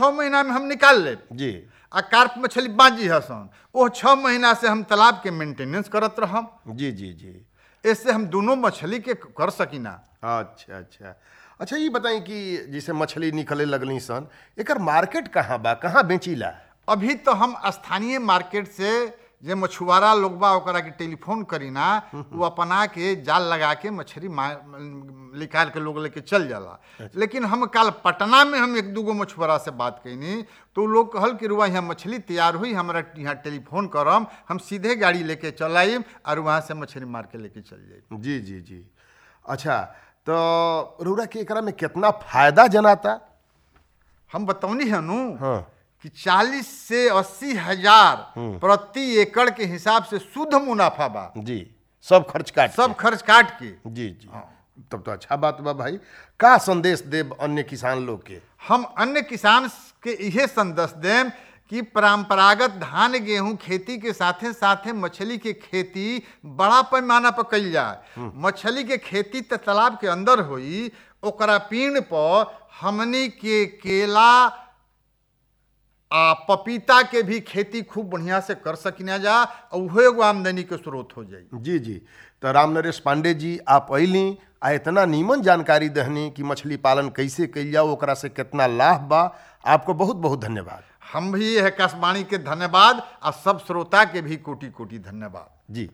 छः महीना में हम निकाल ले जी आ कार्प मछली बाजी हसन वो छः महीना से हम तालाब के मेंटेनेंस करत रहम जी जी जी इससे हम दोनों मछली के कर सकीना अच्छा अच्छा अच्छा ये बताई कि जैसे मछली निकले लगली सन एकर मार्केट कहाँ बा कहाँ बेचीला अभी तो हम स्थानीय मार्केट से जे मछुआरा लोग बा ओकरा के टेलीफोन करी ना वो अपना के जाल लगा के मछली मा- निकाल के लोग लेके चल जाला लेकिन हम कल पटना में हम एक दूगो मछुआरा से बात कैनी तो उ लोग कहल कि रुआ यहाँ मछली तैयार हुई हमरा यहाँ टेलीफोन करम हम सीधे गाड़ी लेके चल आइम और वहाँ से मछली मार के लेके चल जाइम जी जी जी अच्छा तो रउरा के एकरा में कितना फायदा जनाता हम बतौनी है नु हाँ कि 40 से अस्सी हजार प्रति एकड़ के हिसाब से शुद्ध मुनाफा बा जी सब खर्च काट के। सब खर्च काट के जी जी तब तो अच्छा बात बा भाई का संदेश देब अन्य किसान लोग के हम अन्य किसान के इहे संदेश देम कि परंपरागत धान गेहूं खेती के साथे साथे मछली के खेती बड़ा पैमाना पर कइल जाए मछली के खेती त तालाब के अंदर होई ओकरा पीण पर हमनी के केला आ पपीता के भी खेती खूब बढ़िया से कर सकिना जा और उहो एगो आमदनी के स्रोत हो जाई जी जी तो राम नरेश पांडे जी आप अली आ इतना नीमन जानकारी दहनी कि मछली पालन कैसे कइल जाओ ओकरा से कितना लाभ बा आपको बहुत बहुत धन्यवाद हम भी यह आकाशवाणी के धन्यवाद आ सब श्रोता के भी कोटि कोटि धन्यवाद जी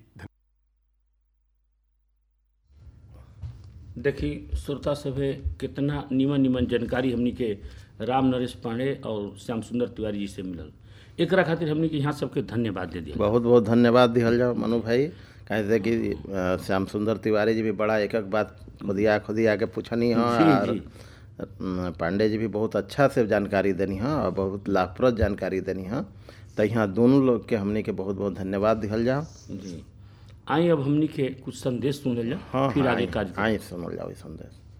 देखी श्रोता सभे कितना नीमन नीमन जानकारी हमनी के राम नरेश पांडे और श्याम सुंदर तिवारी जी से मिलल एकरा खातिर हमनी के यहाँ सबके धन्यवाद दे दिया बहुत बहुत धन्यवाद दिहल जाओ मनु भाई कहे थे कि अ, श्याम सुंदर तिवारी जी भी बड़ा एक एक बात खुदिया खुदिया के पूछनी हाँ जी, और जी। अ, पांडे जी भी बहुत अच्छा से जानकारी देनी हाँ और बहुत लाभप्रद जानकारी देनी हाँ तो यहाँ दोनों लोग के हमने के बहुत बहुत धन्यवाद दिहल जाओ जी आई अब हमनी के कुछ संदेश सुन ले हाँ फिर हाँ आगे आई- कार्यक्रम आई सुनल जाओ ई संदेश